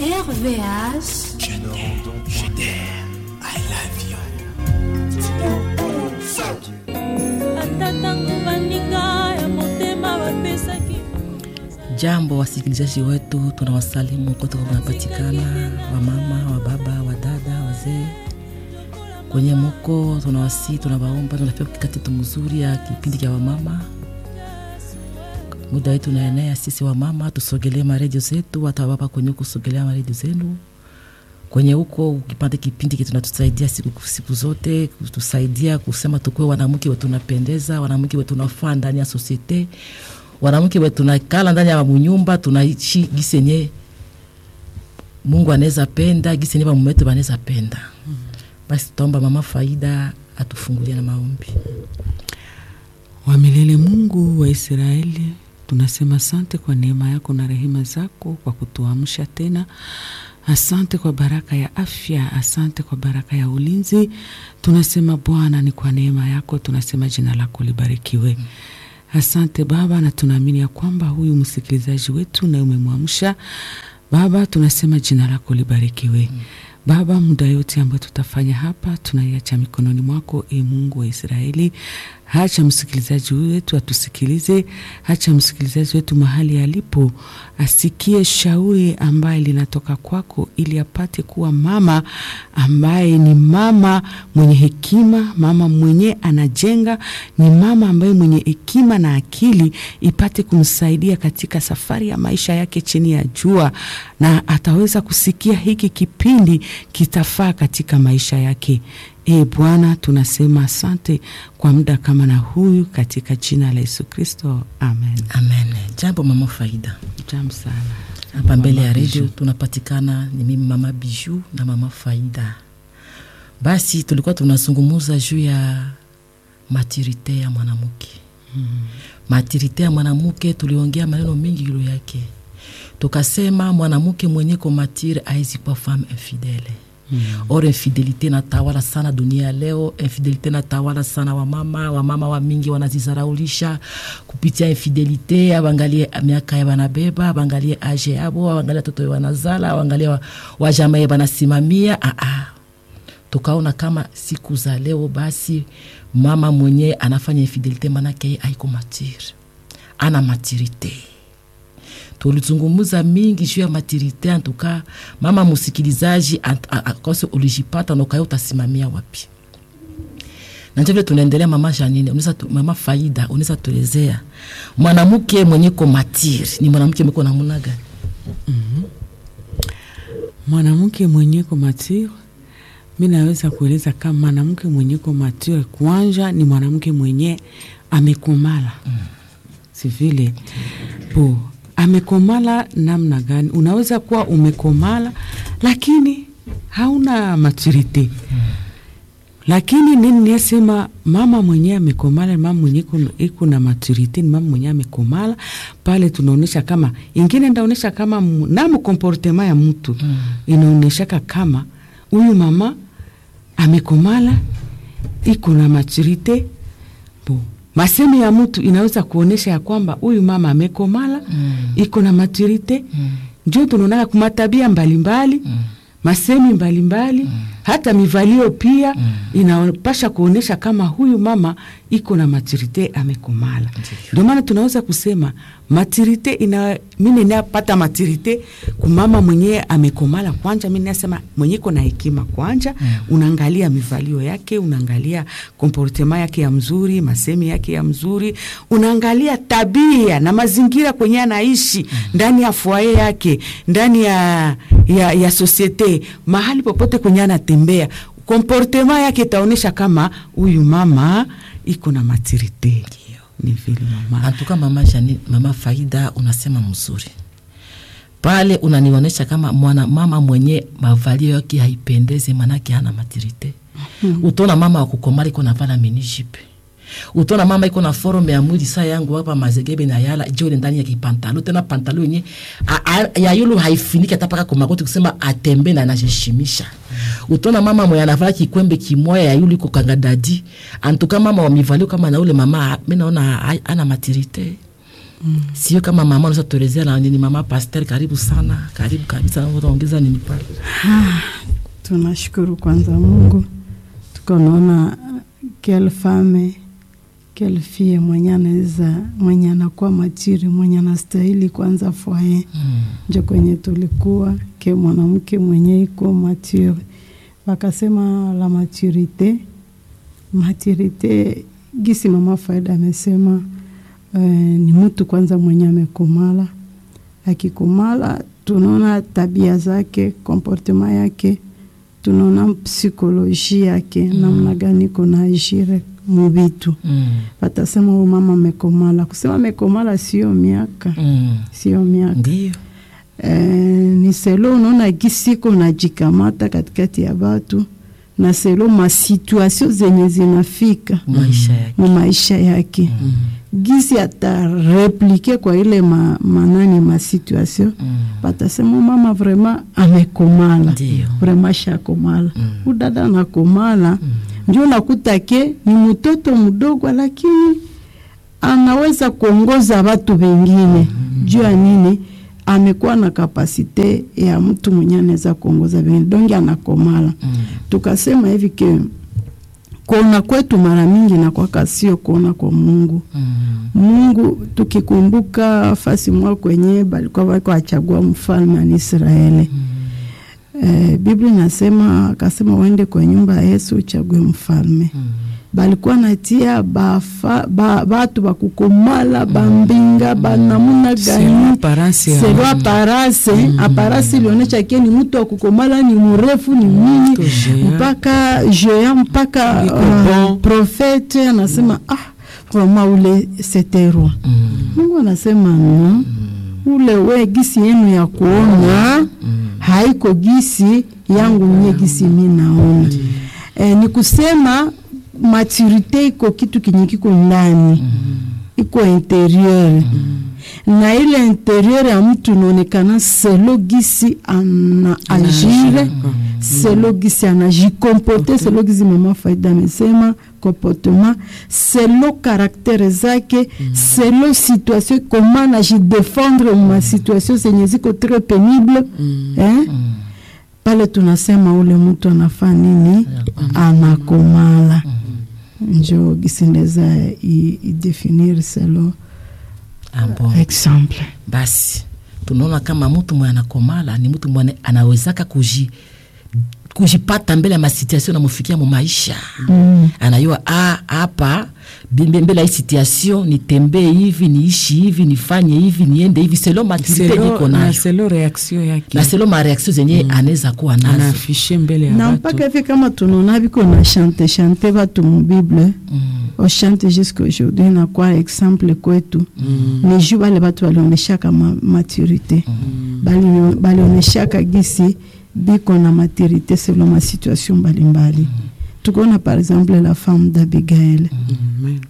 RVH. Je t'aime, je t'aime, I love you. ata ntango baninga ya motema bapesaki Jambo wasikilizaji wetu, tunawasalimu kote kunapatikana, wamama, wababa, wadada, wazee kwenye muko, tunawasi tunawaomba, tunafika kati mzuri ya kipindi cha wamama. Muda wetu unaenea, sisi wamama tusogelee maredio zetu, hata wababa kwenye huko sogelea maredio zenu kwenye huko ukipata kipindi kitu tunatusaidia siku, siku zote kutusaidia kusema tukuwe wanamke wetu tunapendeza, wanamke wetu tunafaa ndani ya sosiete, wanamke wetu tunakala ndani ya munyumba tunaishi gisenye Mungu anaweza penda gisenye bamume wetu banaweza penda. Basi tutaomba mama Faida atufungulie na maombi. wa milele Mungu wa Israeli, tunasema asante kwa neema yako na rehema zako kwa kutuamsha tena. Asante kwa baraka ya afya, asante kwa baraka ya ulinzi. Tunasema Bwana, ni kwa neema yako, tunasema jina lako libarikiwe. Asante Baba, na tunaamini ya kwamba huyu msikilizaji wetu na umemwamsha Baba, tunasema jina lako libarikiwe. Baba, muda yote ambayo tutafanya hapa tunaiacha mikononi mwako, e Mungu wa Israeli. Hacha msikilizaji wetu atusikilize, hacha msikilizaji wetu mahali alipo asikie shauri ambaye linatoka kwako, ili apate kuwa mama ambaye ni mama mwenye hekima, mama mwenye anajenga, ni mama ambaye mwenye hekima na akili, ipate kumsaidia katika safari ya maisha yake chini ya jua, na ataweza kusikia hiki kipindi kitafaa katika maisha yake. E Bwana, tunasema asante kwa muda kama na huyu, katika jina la Yesu Kristo, amen. Amen. Jambo mama Faida. Jam sana Hapa mbele ya Mama redio Bijou. tunapatikana ni mimi mama Biju na mama Faida. Basi tulikuwa tunazungumuza juu ya maturite ya mwanamke mm. Maturite ya mwanamke tuliongea maneno mengi juu yake, tukasema mwanamke mwenye ko matire aizi kwa femme infidele Mm. Or infidelite natawala sana dunia ya leo. Infidelite natawala sana wamama, wamama wa mingi wanazizaraulisha kupitia infidelite. Awangalie miaka ya wanabeba, awangalie age yabo, awangalie watoto wanazala, awangalie wa- wajama ya wanasimamia. Ah, ah. Tukaona kama siku za leo basi mama mwenye anafanya infidelite manake yeye haiko matire, ana maturite tulizungumuza mingi juu ya maturite. Antuka mama msikilizaji, ant- a- a- kose ulijipata na ukayo utasimamia wapi? na njo vile tunaendelea. Mama Janine, unaweza tu, mama Faida, unaweza tuelezea mwanamke mwenye ko matire ni mwanamke mweko namuna gani? mwanamke mwenyeko mature, mi naweza kueleza kama mwanamke mwenyeko mature kwanja ni mwanamke mwenye amekomala mm. si vile po amekomala namna gani? Unaweza kuwa umekomala lakini hauna maturite mm. lakini nini niasema mama mwenyewe amekomala, mama mwenye iko- iko na maturite ni mama mwenyewe amekomala pale. Tunaonyesha kama ingine ndaonyesha kama mu- na mkomportema ya mtu mm. inaonyeshaka kama huyu mama amekomala iko na maturite bo masemi ya mtu inaweza kuonyesha ya kwamba huyu mama amekomala mm. iko na maturite mm. njo tunaonaka kumatabia mbalimbali mm. masemi mbalimbali mm. hata mivalio pia mm. inapasha kuonyesha kama huyu mama iko na maturite amekomala. Ndio maana tunaweza kusema maturite ina mimi napata maturite kumama mwenyewe amekomala kwanja. Mimi nasema mwenye iko na hekima kwanja mm. unaangalia mivalio yake, unaangalia komportema yake ya mzuri, masemi yake ya mzuri, unaangalia tabia na mazingira kwenye anaishi mm. ndani ya foyer yake, ndani ya, ya, ya sosiete, mahali popote kwenye anatembea, komportema yake itaonyesha kama huyu mama iko na maturite. Ni vile mama Antuka mama Janine, mama Faida, unasema mzuri pale, unanionyesha kama mwana mama mwenye mavalio yake haipendezi, manake hana maturite. Utona mama wakukomala iko navala minijipe utona mama iko na forume ya mwili saa yangu hapa mazegebe na yala jole ndani ya kipantalo tena pantalo yenye a- a- ya yulu haifiniki hata paka kumakoti kusema atembe na anajishimisha. Utona mama mwenye anavala kikwembe kimoya ya yulu iko kangadadi antuka mama wa mivalio kama na ule mama mimi naona ha- ana maturite sio kama mama unaweza tuelezea na nini mama pasteur karibu sana karibu kabisa ongeza nini pale tunashukuru kwanza mungu tuko naona quelle femme quelle fille mwenye anaweza mwenye anakuwa matiri mwenye anastahili kwanza foye mm. njo kwenye tulikuwa ke mwanamke mwenye iko mature wakasema la maturite maturite gisi mama faida amesema eh, ni mtu kwanza mwenye amekomala akikomala tunaona tabia zake komportema yake tunaona psikoloji yake mm. namna gani kuna ishire muvitu Mm. watasema huyu mama amekomala kusema amekomala sio miaka Mm. sio miaka ndio Eh, ni selo unaona gisiko najikamata katikati ya batu na selo masituasio zenye zinafika maisha yake mu maisha yake gisi atareplike kwa ile ma, manani masituasio Mm. batasema mama vraimen amekomala Ndio. vraimen shakomala udada anakomala njo nakuta ke ni mtoto mdogo lakini anaweza kuongoza watu wengine juu ya nini amekuwa na kapasite ya mtu mwenye anaweza kuongoza wengine donge anakomala Mm. tukasema hivi ke kuona kwetu mara mingi nakwaka sio kuona kwa mungu Mm. mungu tukikumbuka fasi mwa kwenye balikuwa wako achagua mfalme wa Israeli eh, Biblia inasema akasema uende kwa nyumba ya Yesu uchague mfalme balikuwa natia bafa, ba, batu bakukomala bambinga banamuna Selo gani aparence ya- selo aparase aparase ilionyesha ke ni mtu wa kukomala ni mrefu ni mwinyi Géant. mpaka jea mpaka Iko uh, bon. profete anasema ah vraiment ule c'était roi Mm. mungu anasema no ule we gisi yenu ya kuona haiko gisi yangu nye gisi mi naona e, ni kusema maturite iko kitu kinye kiko ndani iko interieur na ile interieur ya mtu inaonekana selo gisi ana agire selo gisi anajikomporte selo gisi mama faida amesema comportement selo karaktere zake selo situation koma anajidefendre ma situation zenye ziko très pénible eh? pale tunasema ule mtu anafaa nini anakomala njo gisi ndeza i- idefinir selo Ah, bon. exemple basi tunaona kama mtu mwenye anakomala ni mtu mwenye anawezaka kuji kujipata mbele ya masituation namufikia mu maisha mm. anayua ah, hapa bimbe- mbele ya hii situation nitembee hivi niishi hivi nifanye hivi niende hivi selo maturite niko Selo- na nayo selo reaction yake na selo mareaction zenye anaweza kuwa nazo anaafishe mbele ya na watu mpaka hivi kama tunaona biko na chante chante batu mu bible Mm. oshante jusqu'à aujourd'hui na kwa exemple kwetu ni juu bale batu balionyeshaka ma, maturité Bali- balionyeshaka gisi biko na maturité selon ma situation mbalimbali tukaona par exemple la femme d'abigail Amen.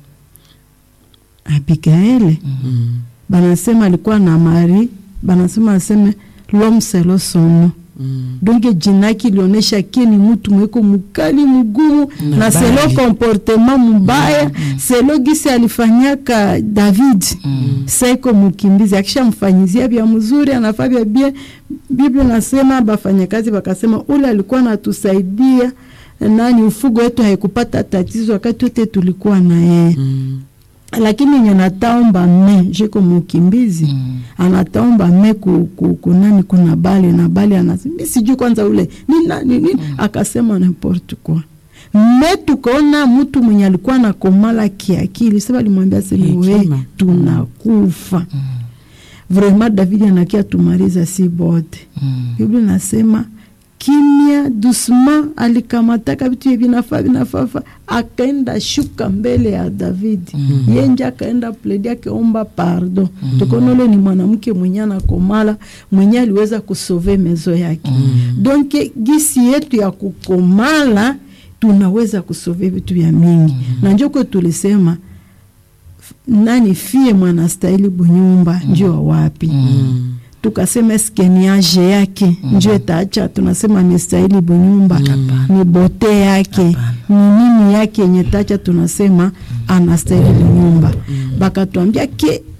abigail Mm. banasema alikuwa na mari banasema aseme l'homme selo sono Mm. donc jinaki ilionyesha ke ni mtu mweko mukali mugumu Na na selo bali. comportement mubaya selo gisi alifanyaka david saiko mukimbizi akishamfanyizia vya mzuri anafaa vya bien biblia nasema bafanyakazi bakasema ule alikuwa natusaidia nani ufugo wetu haikupata tatizo wakati wote tulikuwa na yeye Mm. lakini yenye nataomba me jiko mukimbizi Mm. anataomba me ku, ku, kunani kuna bale na bale anasema mi sijui kwanza ule ni nani nini akasema n'importe quoi me tukaona mtu mwenye alikuwa na komala kiakili sasa alimwambia sema we Hekima. tunakufa vraiment david anakia tumaliza si bote Mm. biblia nasema kimya doucement alikamataka vitu hivi vinafaa vinafafa akaenda shuka mbele ya david mm. yenje akaenda pledi akiomba pardon mm. tukaona ule ni mwanamke mwenye anakomala mwenye aliweza kusove mezo yake mm. donc gisi yetu ya kukomala tunaweza kusove vitu vya mingi mm. na njoko tulisema f- nani fie mwanastahili bunyumba mm. njo wapi Mm. tukasema eske ni age yake mm. njo etaacha tunasema amestahili bunyumba ni bote yake ni nini yake yenye tacha tunasema anastahili bunyumba bakatwambia ke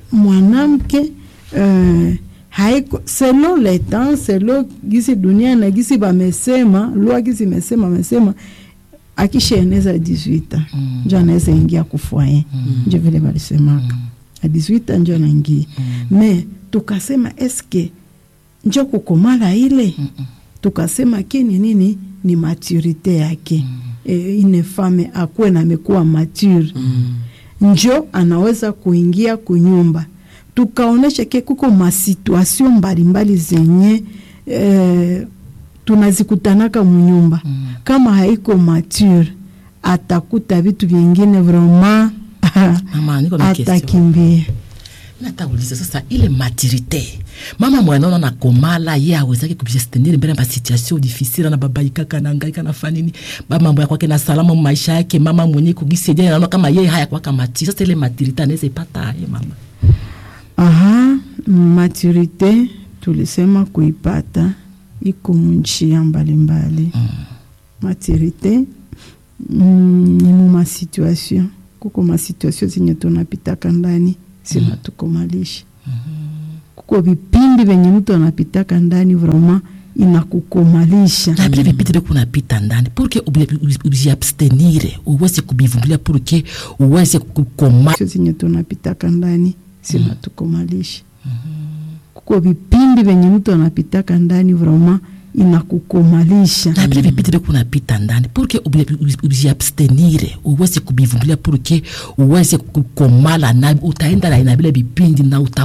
mwanamke uh, haiko selo le temps selo gisi dunia na gisi bamesema lua gisi mesema amesema akishaeneza 18 mm. njo anaweza ingia kufwaye mm. njo vile balisemaka mm. a 18 njo anaingia mm. me tukasema eske njo kukomala ile mm -mm. tukasema kini nini ni maturite yake mm. e, ine fame akuwe na amekuwa mature mm. njo anaweza kuingia kunyumba tukaonesha ke kuko masituasio mbalimbali zenye eh, tunazikutanaka munyumba mm. kama haiko mature atakuta vitu vingine vraiment Mama, niko na question. atakimbia natauliza sasa ile maturité mama mwanaona na komala ye awezaki kujistenir mbele ya basituation difficile na babaikaka na ngaika na fanini bamambo ya kwake na salama mu maisha yake mama mwenye kugisaidia naona kama ye haya kwaka mati sasa ile maturité anaweza ipata ye mama aha maturite tulisema kuipata iko munjia mbalimbali mm. maturite mm, ni mu masituation kuko masituation zenye tunapitaka ndani zinatukomalisha kuko vipindi venye mtu anapitaka ndani vraimen inakukomalisha na vile vipindi vyo kunapita ndani purke ujiabstenire uweze kubivumilia purke uweze kukoma sio zenye tunapitaka ndani zinatukomalisha kuko vipindi venye mtu anapitaka ndani vraimen inakukomalisha na vile vipindi vyo kunapita ndani purke ujiabstenire uweze kubivumilia purke uweze kukomala na utaenda na ina vile vipindi na uta